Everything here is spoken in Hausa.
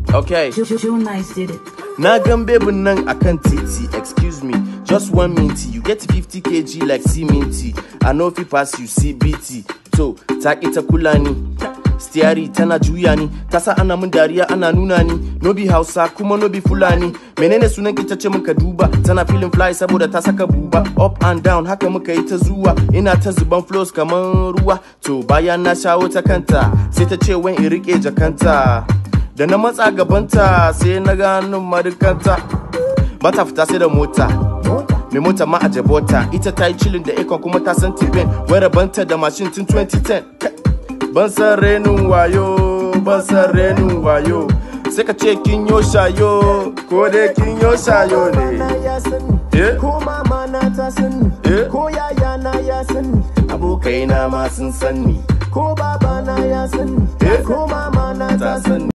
Okay. Joe, Joe Nice did it. Na gan bebin nan akan titi, excuse me, just one minty. You get 50 kg like C-minty. I know if you pass you CBT. To, ta ki ta kula ni. Stiari tana juya ni, ta sa ana mun dariya ana nuna ni. No be Hausa kuma no be Fulani. Menene sunan ki ta ce muka duba, tana feeling fly saboda ta saka buba. Up and down haka muka yi ta zuwa, ina ta zuban flows kaman ruwa. To bayan na shawo ta kanta, sai ta ce wen in rike jakanta. da na matsa gabanta sai na ganin marikanta bata fita sai da mota mai mota ma a jabota ita ta yi cilin da ikon kuma ta san tibin wai rabanta da mashin tun 2010 Kai, ban san renin wayo ban san renin wayo sai ka ce kin yo shayo ko dai kin yo shayo ne ya sani Eh? ko mama na ta sani Eh? ko yaya na ya sani abokaina ma sun san ni ko baba na ya sani Eh? ko mama na ta ta sani san